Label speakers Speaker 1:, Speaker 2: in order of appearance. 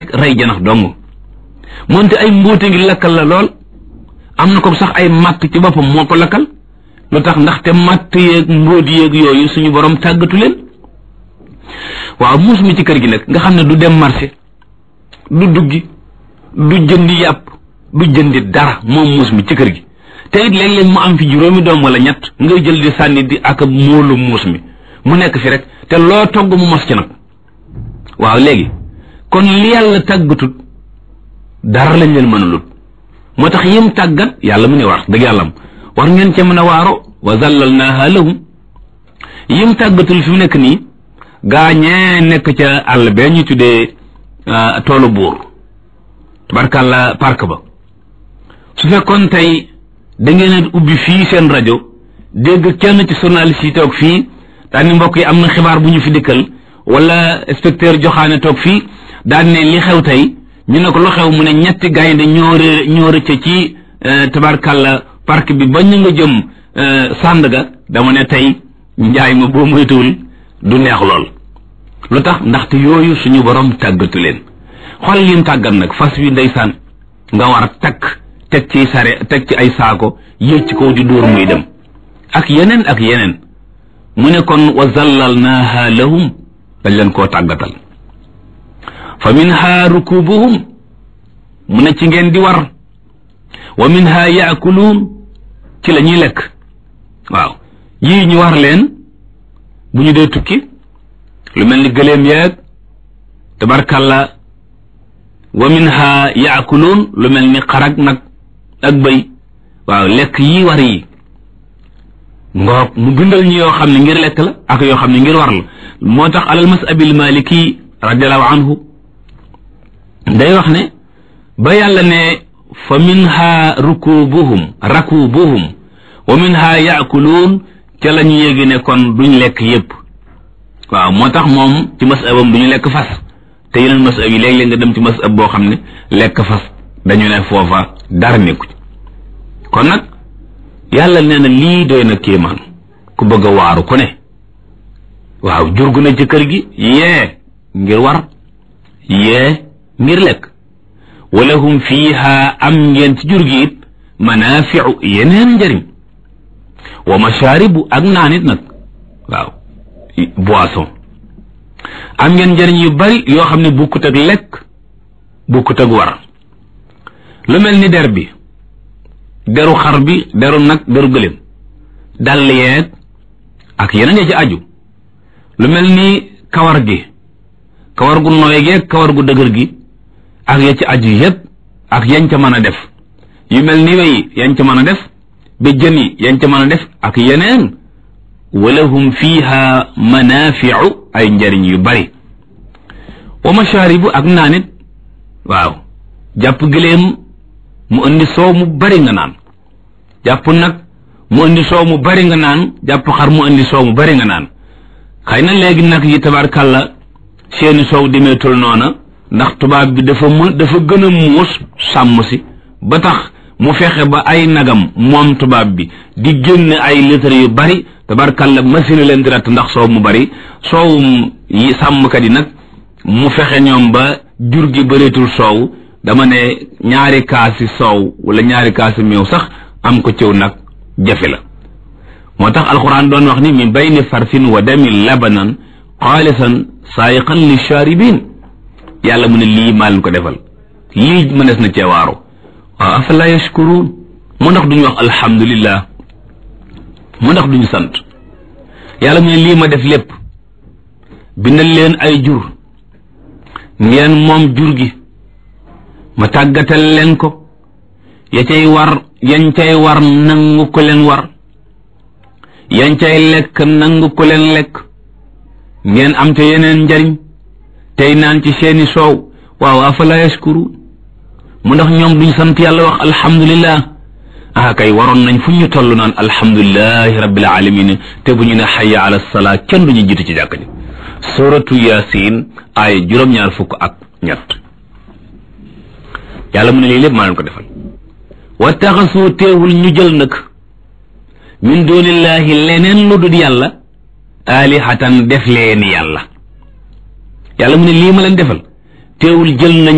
Speaker 1: rek rey janax dong moonte ay mbóote ngi lakkal la lool am na ko sax ay matt ci boppam moo ko lakkal lu tax ndaxte matt yeeg mbóot yeeg yooyu suñu borom tàggatu leen waaw muus mi ci kër gi nag nga xam ne du dem marché du duggi du jëndi yàpp du jëndi dara moom muus mi ci kër gi te it léeg-léeg mu am fi juróomi doom wala ñett ngay jël di sànni di ak móolu muus mi mu nekk fi rek te loo togg mu mos ci nag waaw léegi kon li yàlla tàggatut dara lañ leen mën a lut moo tax yim tàggat yàlla mu ne war dëgg yàllam war ngeen ca mën a waaro wa zallalnaaha lahum yim tàggatul fi mu nekk nii gaañee nekk ca àll bee ñu tuddee toolu buur tabarkàlla park ba su fekkoon tey da ngeen a ubbi fii seen rajo dégg kenn ci journaliste yi toog fii daan ni mbokk yi am na xibaar bu ñu fi dikkal wala inspecteur joxaane toog fii daan ne li xew tey ñu ne ko lu xew mu ne ñetti gaynde ñoo rë ñoo rëcc ci tabarkàlla park bi ba ñu nga jëm Sandaga dama ne tey njaay ma boo moytuwul du neex lool lu tax ndaxte yooyu suñu borom tàggatu leen xool lim tàggat nag fas wi ndeysaan nga war a takk teg ci sare teg ci ay saako yéeg ci kaw di dóor muy dem ak yeneen ak yeneen mu ne kon wa zallalnaaha lahum dañ leen koo tàggatal fa minha rukubuhum mu ne ci ngeen di war wa minha yaakuluun ci la ñuy lekk waaw yii ñu war leen bu ñu dee tukki lu mel ni gëléem yeeg tabarkalla wa minha yaakuluun lu mel ni xarag nag ak bëy waaw lekk yi war yi ngoog mu bindal ñu yoo xam ne ngir lekk la ak yoo xam ne ngir war la moo tax alal masabil maliki radiallahu anhu day wax ne ba yàlla ne fa minha rukubuhum rakubuhum wa minha yaakuluun ca la ñu yéegi ne kon duñ lekk yépp waaw moo tax moom ci masabam duñu lekk fas te yeneen masab yi léeg-léeg nga dem ci masab boo xam ne lekk fas dañu ne foofa dara nekku ci kon nag yàlla nee na lii doy na kéemaan ku bëgg a waaru ku ne waaw jurgu na ci kër gi yee ngir war yee ngir lekk walahum fiiha am ngeen ci jur gi it manaafiu yeneen njëriñ wa mashaaribu ak naan it nag waaw boisson am ngeen njëriñ yu bari yoo xam ne bukkut ak lekk bukkut ak war lu mel ni der bi deru xar bi deru nag deru gëléem dàll yeeg ak yeneen ya ci aju lu mel ni kawar gi kawar gu nooy geeg kawar gu dëgër gi ak ya ci aju yépp ak yañ ca mën a def yu mel ni wey yañ ca mën a def ba jën yi yañ ca mën a def ak yeneen walahum fiha manafiu ay njariñ yu bari wa mashaaribu ak naanit waaw jàpp gëléem mu indi soow mu bari nga naan jàpp nag mu indi soow mu bari nga naan jàpp xar mu indi soow mu bari nga naan xëy na léegi nag yi tabarkàlla seeni soow demeetul noona ndax tubaab bi dafa mu dafa gën a muus sàmm si ba tax mu fexe ba ay nagam moom tubaab bi di génn ay litre yu bari tabarkàlla machine leen di ratt ndax soow mu bari soowum yi sàmmkat yi nag mu fexe ñoom ba jur gi bëreetul soow dama ne ñaari kaasi soow wala ñaari kaasi meew sax am ko ciw nag jafe la moo tax alquran doon wax ni min bayni farsin wa damin labanan xaalisan saayiqan li shaaribin yàlla mu ne lii maa leen ko defal lii mënees na ceewaaro waaw afala yashkuruun mu ndax duñu wax alhamdulillah mu ndax duñu sant yàlla mu ne lii ma def lépp bindal leen ay jur ngeen moom jur gi ma tàggatal leen ko ya cay war yañ cay war nangu ko leen war yañ cay lekk nangu ko leen lekk ngeen am te yeneen njariñ tey naan ci seeni soow waaw afala yashkuru mu ndax ñoom duñ sant yàlla wax alhamdulillah ah kay waroon nañ fu ñu toll naan alhamdulilahi rabbil alamin te bu ñu ne xayya ala salaa kenn duñu jiitu ci jàkk ji suratu yasin ay juróom-ñaar fukk ak ñett yàlla mu ne lii lépp maa leen ko defal wa taxasu teewul ñu jël nag min dunillahi leneen lu dul yàlla alihatan def leen yàlla yàlla mu ne lii ma leen defal teewul jël nañ